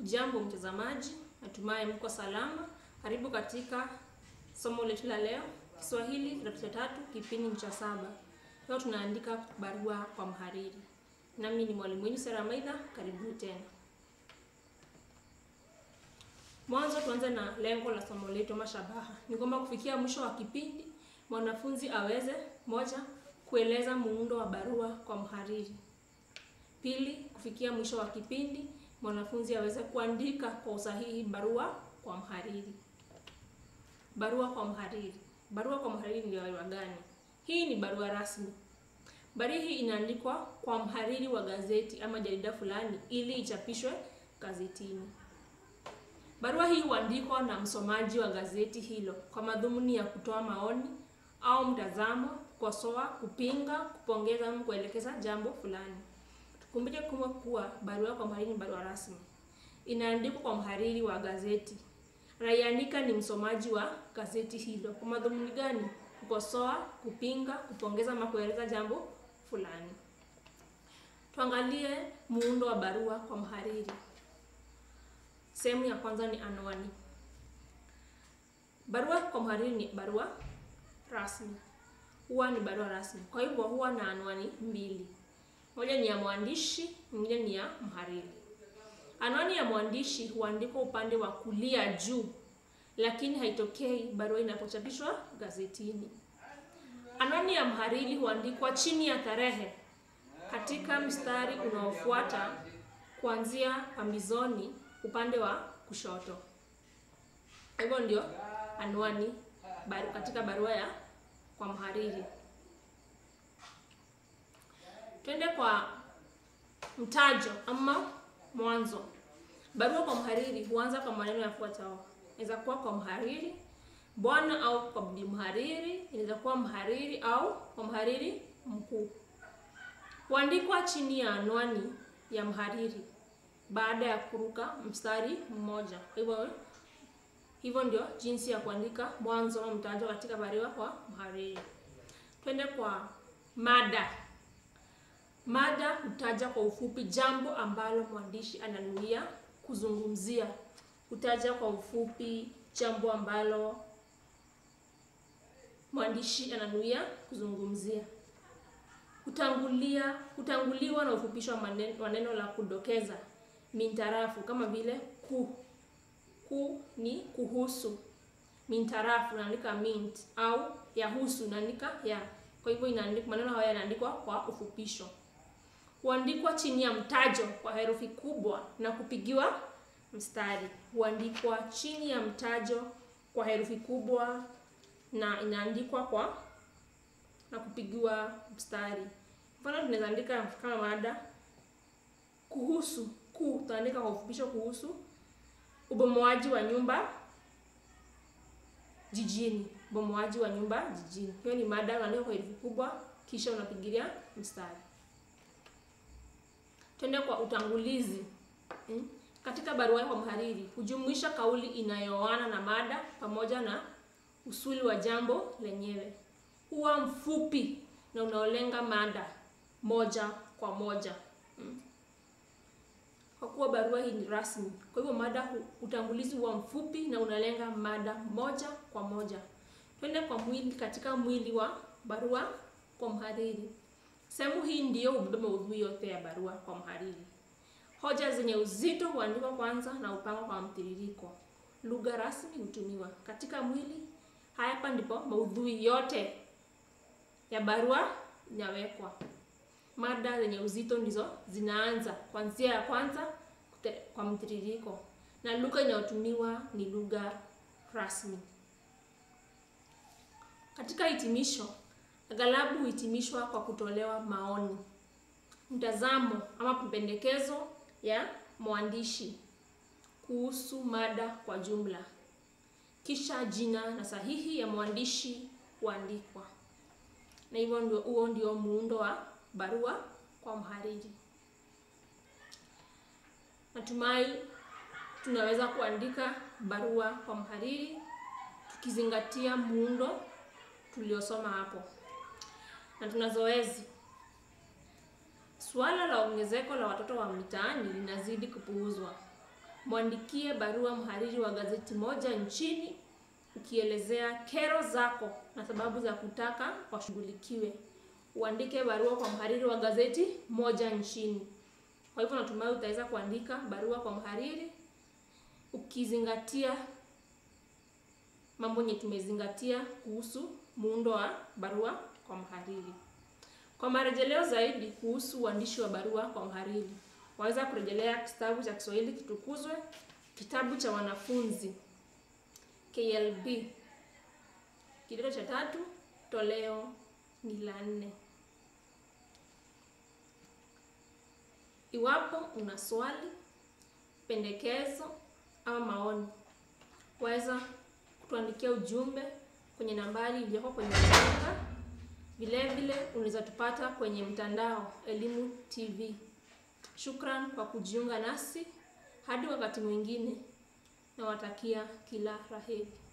Jambo mtazamaji, natumai mko salama. Karibu katika somo letu la leo, Kiswahili kidato cha tatu, kipindi cha saba. Leo tunaandika barua kwa mhariri. Nami ni mwalimu wenu Sera Maidha, karibuni tena. Mwanzo tuanze na lengo la somo letu ama shabaha. Ni kwamba kufikia mwisho wa kipindi mwanafunzi aweze moja, kueleza muundo wa barua kwa mhariri. Pili, kufikia mwisho wa kipindi mwanafunzi aweze kuandika kwa usahihi barua kwa mhariri. Barua kwa mhariri. Barua kwa mhariri ni barua gani? Hii ni barua rasmi. Barua hii inaandikwa kwa mhariri wa gazeti ama jarida fulani ili ichapishwe gazetini. Barua hii huandikwa na msomaji wa gazeti hilo kwa madhumuni ya kutoa maoni au mtazamo, kukosoa, kupinga, kupongeza au kuelekeza jambo fulani. Tukumbuke kuma kuwa barua kwa mhariri ni barua rasmi. Inaandikwa kwa mhariri wa gazeti. Anaiandika ni msomaji wa gazeti hilo. Kwa madhumuni gani? Kukosoa, kupinga, kupongeza ama kueleza jambo fulani. Tuangalie muundo wa barua kwa mhariri. Sehemu ya kwanza ni anwani. Barua kwa mhariri ni barua rasmi. Huwa ni barua rasmi. Kwa hivyo huwa na anwani mbili. Moja ni ya mwandishi, nyingine ni ya mhariri. Anwani ya mwandishi huandikwa upande wa kulia juu, lakini haitokei barua inapochapishwa gazetini. Anwani ya mhariri huandikwa chini ya tarehe katika mstari unaofuata kuanzia pambizoni upande wa kushoto. Hivyo ndio anwani baru, katika barua ya kwa mhariri. Twende kwa mtajo ama mwanzo. Barua kwa mhariri huanza kwa maneno yafuatayo. Inaweza kuwa kwa mhariri, bwana au kwa bibi mhariri, inaweza kuwa mhariri au kwa mhariri mkuu. Huandikwa chini ya anwani ya mhariri baada ya kuruka mstari mmoja. Hivyo hivyo ndio jinsi ya kuandika mwanzo wa mtajo katika barua kwa mhariri. Twende kwa mada. Mada hutaja kwa ufupi jambo ambalo mwandishi ananuia kuzungumzia. Hutaja kwa ufupi jambo ambalo mwandishi ananuia kuzungumzia. Hutangulia, hutanguliwa na ufupisho wa maneno, wa neno la kudokeza mintarafu kama vile ku. Ku ni kuhusu. Mintarafu naandika mint au yahusu naandika ya. Kwa hivyo inaandikwa maneno haya yanaandikwa kwa ufupisho. Huandikwa chini ya mtajo kwa herufi kubwa na kupigiwa mstari. Huandikwa chini ya mtajo kwa herufi kubwa na inaandikwa kwa na kupigiwa mstari. Mfano tunaweza andika kama mada kuhusu ku, tutaandika kwa ufupisho kuhusu ubomoaji wa nyumba jijini. Ubomoaji wa nyumba jijini. Hiyo ni mada unaandika kwa herufi kubwa kisha unapigilia mstari. Twende kwa utangulizi. Hmm? Katika barua kwa mhariri hujumuisha kauli inayoana na mada pamoja na usuli wa jambo lenyewe. Huwa mfupi na unaolenga mada moja kwa moja. Hmm? Kwa kuwa barua hii ni rasmi, kwa hivyo mada utangulizi huwa mfupi na unalenga mada moja kwa moja. Twende kwa mwili. Katika mwili wa barua kwa mhariri Sehemu hii ndiyo hubeba maudhui yote ya barua kwa mhariri. Hoja zenye uzito huandikwa kwanza na upangwa kwa mtiririko. Lugha rasmi hutumiwa katika mwili. Hapa ndipo maudhui yote ya barua inawekwa. Mada zenye uzito ndizo zinaanza kuanzia ya kwanza kute, kwa mtiririko, na lugha inayotumiwa ni lugha rasmi. Katika hitimisho Aghalabu huhitimishwa kwa kutolewa maoni, mtazamo ama mapendekezo ya mwandishi kuhusu mada kwa jumla, kisha jina na sahihi ya mwandishi huandikwa. Na hivyo ndio, huo ndio muundo wa barua kwa mhariri. Natumai tunaweza kuandika barua kwa mhariri tukizingatia muundo tuliosoma hapo na tuna zoezi. Suala la ongezeko la watoto wa mitaani linazidi kupuuzwa. mwandikie barua mhariri wa gazeti moja nchini ukielezea kero zako na sababu za kutaka washughulikiwe. Uandike barua kwa mhariri wa gazeti moja nchini. Kwa hivyo natumai utaweza kuandika barua kwa mhariri ukizingatia mambo yenye tumezingatia kuhusu muundo wa barua kwa mhariri. Kwa marejeleo zaidi kuhusu uandishi wa barua kwa mhariri, waweza kurejelea kitabu cha Kiswahili Kitukuzwe, kitabu cha wanafunzi KLB, kidato cha tatu, toleo ni la nne. Iwapo una swali, pendekezo ama maoni, waweza kutuandikia ujumbe kwenye nambari iliyoko kwenye runinga. Vile vile unaweza tupata kwenye mtandao Elimu TV. Shukran kwa kujiunga nasi. Hadi wakati mwingine, nawatakia kila raheri.